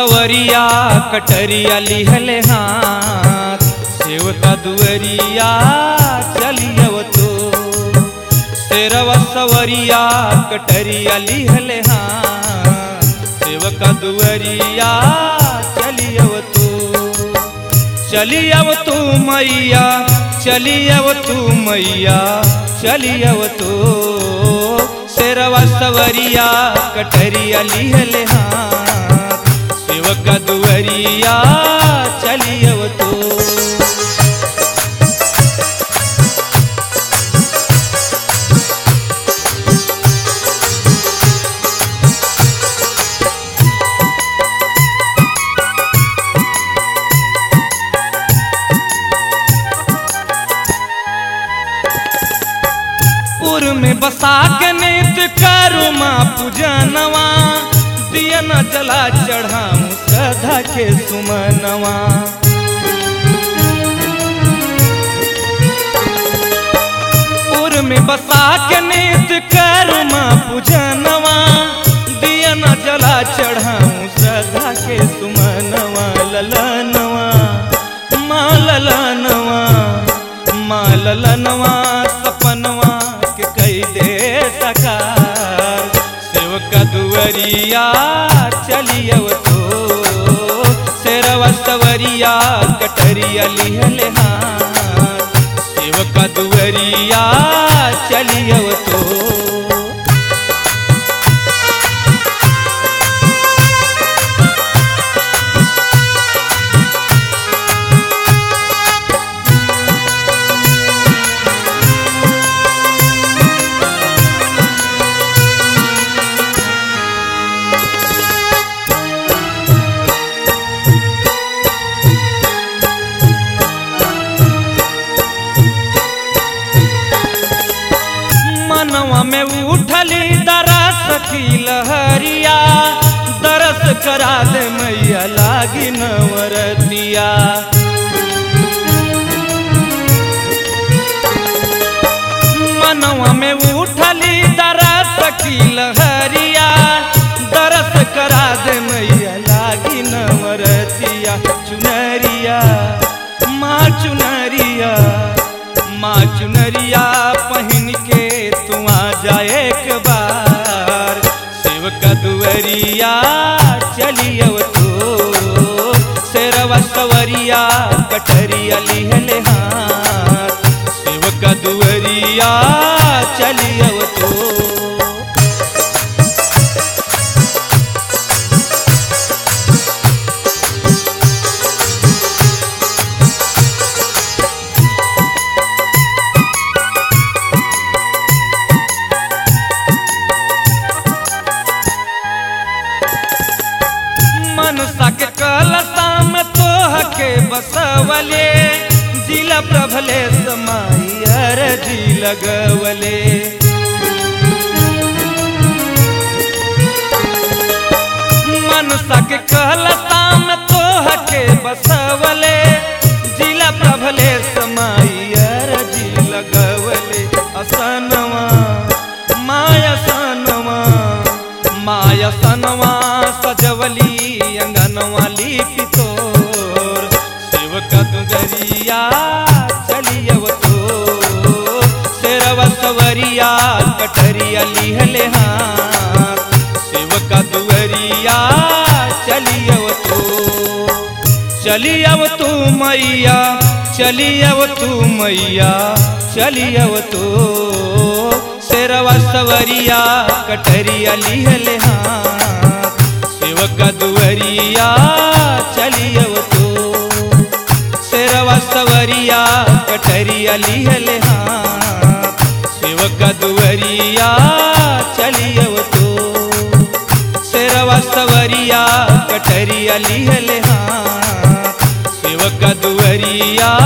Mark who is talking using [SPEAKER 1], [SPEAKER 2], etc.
[SPEAKER 1] सवरिया कटरिया लिहले हाथ सेवका दुअरिया चलियव तो तेरवा सवरिया कटरिया लिहले हाथ सेवका दुअरिया चलियव तो चलियव तू मैया चलियव तू मैया चलियव तू शेरवा सवरिया कटरिया लिहले हाथ सेवक दुअरिया चलियव तू पुर में बसा के नित करू माँ पूजनवा दिया न जला चढ़ाऊं श्रद्धा के सुमनवा पुर में बसा के नित करू माँ पूजनवा दिया न जला चढ़ाऊं श्रद्धा के सुमनवा ललनवा माँ ललनवा माँ ललनवा सपनवा के कई दे सकार सेवका दुअरिया चलियव तो शेरवा सवरिया कटरिया लिहले हाथ सेवका दुअरिया चलियव तो मनवा में उठली दरस की लहरिया दरस करा दे मैया लागी नवरतिया मनवा में उठली दरस की लहरिया दरस करा दे मैया लागी नवरतिया चुनरिया माँ चुनरिया माँ चुनरिया पहन के तू आ जा एक बार सेवका दुअरिया चलियव तो शेरवा सवरिया कटरिया लिहले हाथ सेवका दुअरिया चलियव तो मनसा के कलसा में तोह के बसवले जिला प्रभले समाई अरजी लगवले मनसा के कलसा में तोह के बसवले जिला प्रभले समाई अरजी लगवले असनवा माया सनवा माया सनवा सजवली अंगनवा लिपि तोर सेवका दुगरिया चलियव तो शेरवा सवरिया कटरिया लिहले हाथ सेवका दुअरिया चलियव तो चलियव तू मैया चलियव तू मैया चलियव तो शेरवा सवरिया कटरिया लिहले हाथ सेवका दुअरिया चलियव तो शेरवा सवरिया कटरिया लिहले हाथ सेवका दुअरिया चलियव तो शेरवा सवरिया कटरिया लिहले हाथ सेवका दुअरिया